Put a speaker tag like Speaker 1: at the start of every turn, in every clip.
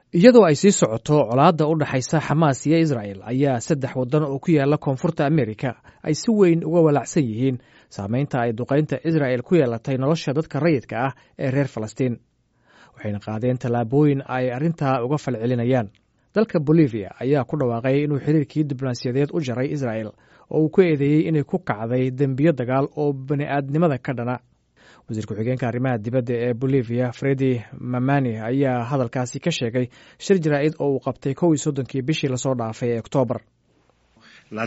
Speaker 1: iyadoo ay sii socoto colaadda u dhexaysa xamaas iyo israel ayaa saddex waddan oo ku yaala koonfurta amerika ay si weyn uga walaacsan yihiin saameynta ay duqaynta israel ku yeelatay nolosha dadka rayidka ah ee reer falastiin waxayna qaadeen tallaabooyin ay arrintaa uga falcelinayaan dalka bolivia ayaa ku dhawaaqay inuu xiriirkii diblomaasiyadeed u jaray israel oo uu ku eedeeyey inay ku kacday dembiyo dagaal oo bani'aadnimada ka dhana wasiir ku-xigeenka arrimaha dibadda ee bolivia fredi mamani ayaa hadalkaasi ka sheegay shir jaraa'id oo uu qabtay kow iyo soddonkii bishii lasoo dhaafay ee oktoobar
Speaker 2: The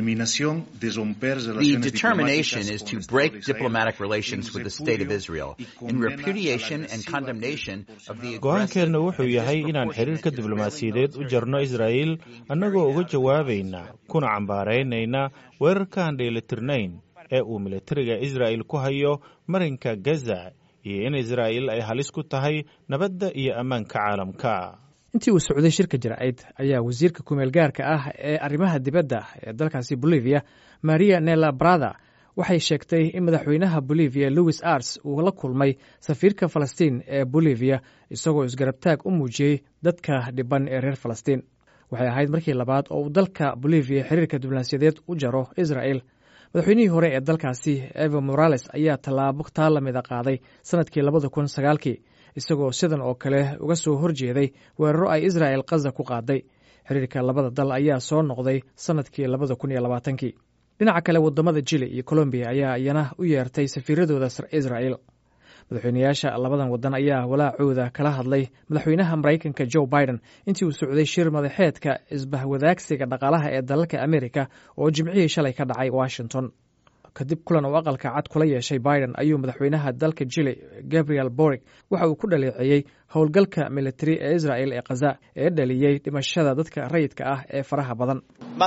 Speaker 2: determination is to break diplomatic relations with the State of Israel in repudiation and condemnation of the
Speaker 3: go-aankeenna wuxuu yahay inaan xiriirka diblomaasiyadeed u jarno israa'iil annagoo uga jawaabayna kuna cambaaraynayna weerarkaan dheelitirnayn ee uu militariga israa'il ku hayo marinka gaza iyo in israa'iil ay halis ku tahay nabadda iyo ammaanka caalamka
Speaker 1: intii uu socday shirka jaraa'id ayaa wasiirka kumeel gaarka ah ee arrimaha dibadda ee dalkaasi bolivia maria nela brada waxay sheegtay in madaxweynaha bolivia louis ars uu la kulmay safiirka falastiin ee bolivia isagoo isgarabtaag u muujiyey dadka dhiban ee reer falastiin waxay ahayd markii labaad oo uu dalka bolivia xiriirka diblomaasiyadeed u jaro israel madaxweynihii hore ee dalkaasi evo morales ayaa tallaabo taa lamida qaaday sanadkii labada kun sagaalkii isagoo sidan oo kale uga soo horjeeday weeraro ay israel kaza ku qaaday xiriirka labada dal ayaa soo noqday sanadkii labada kun iyo labaatankii dhinaca kale wadamada jili iyo colombiya ayaa iyana u yeertay safiiradooda israel madaxweynayaasha labadan wadan ayaa walaacooda kala hadlay madaxweynaha maraykanka joe biden intii uu socday shir madaxeedka isbahwadaagsiga dhaqaalaha ee dalalka amerika oo jimcihii shalay ka dhacay washington kadib kulan uu aqalka cad kula yeeshay biden ayuu madaxweynaha dalka jili gabriel borig waxa uu ku dhaleeceeyey howlgalka militari ee israel ee khaza ee dhaliyey dhimashada dadka rayidka ah ee faraha badan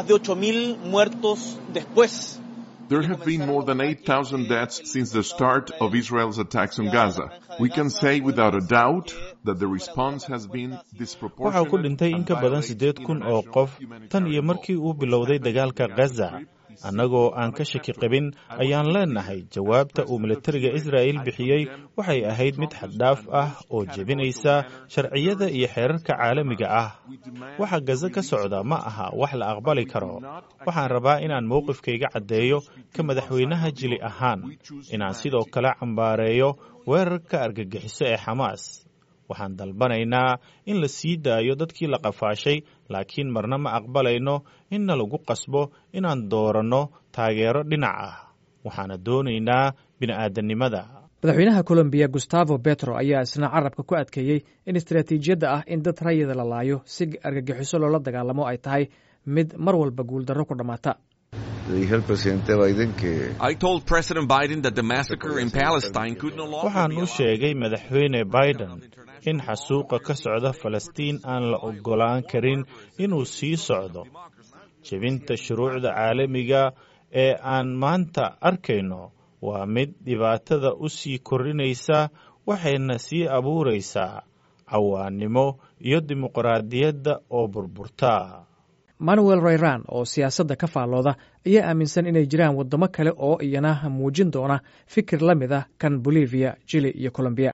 Speaker 4: There have been more than 8,000 deaths since the start of Israel's attacks on Gaza. We can say without a doubt that the response has been disproportionate.
Speaker 3: waxaa ku dhintay in ka badan siddeed kun oo qof tan iyo markii uu bilowday dagaalka gaza annagoo aan ka shaki qabin ayaan leenahay jawaabta uu militariga israa'il bixiyey waxay ahayd mid xaddhaaf ah oo jebinaysa sharciyada iyo xeerarka caalamiga ah waxa gaza ka socda ma aha wax la aqbali karo waxaan rabaa inaan mowqifkayga caddeeyo ka madaxweynaha jili ahaan inaan sidoo kale cambaareeyo weerarka argagixiso ee xamaas waxaan dalbanaynaa in la sii daayo dadkii la qafaashay laakiin marna ma aqbalayno inna lagu qasbo inaan dooranno taageero dhinac ah waxaana doonaynaa bini'aadanimada
Speaker 1: madaxweynaha colombiya gustavo betro ayaa isna carabka ku adkeeyey in istaraatiijiyadda ah in dad rayida la laayo si argagixiso loola dagaalamo ay tahay mid mar walba guuldarro ku dhammaata
Speaker 3: waxaan u sheegay madaxweyne biden in xasuuqa ka socda falastiin aan la oggolaan karin inuu sii socdo jebinta shuruucda caalamiga ee aan maanta arkayno waa mid dhibaatada u sii kordhinaysa waxayna sii abuuraysaa cawaannimo iyo dimuqraadiyadda oo burburta
Speaker 1: manuel rayran oo siyaasadda ka faallooda ayaa aaminsan inay jiraan waddamo kale oo iyana muujin doona fikir la mid ah kan bolivia jili iyo colombiya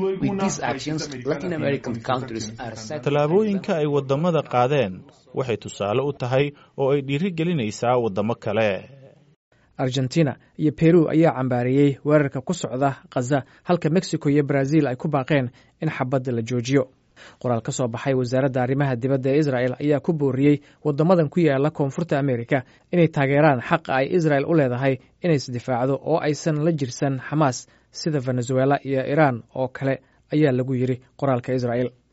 Speaker 3: tallaabooyinka ay waddamada qaadeen waxay tusaale u tahay oo ay dhiiri gelinaysaa waddamo kale
Speaker 1: argentina iyo peru ayaa cambaareeyey weerarka ku socda khaza halka mexico iyo brazil ay ku baaqeen in xabadda la joojiyo qoraal ka soo baxay wasaaradda arrimaha dibadda ee israel ayaa ku booriyey waddamadan ku yaala koonfurta amerika inay taageeraan xaqa ay israel u leedahay inay isdifaacdo oo aysan la jirsan xamaas sida venezuela iyo iran oo kale ayaa lagu yidhi qoraalka israel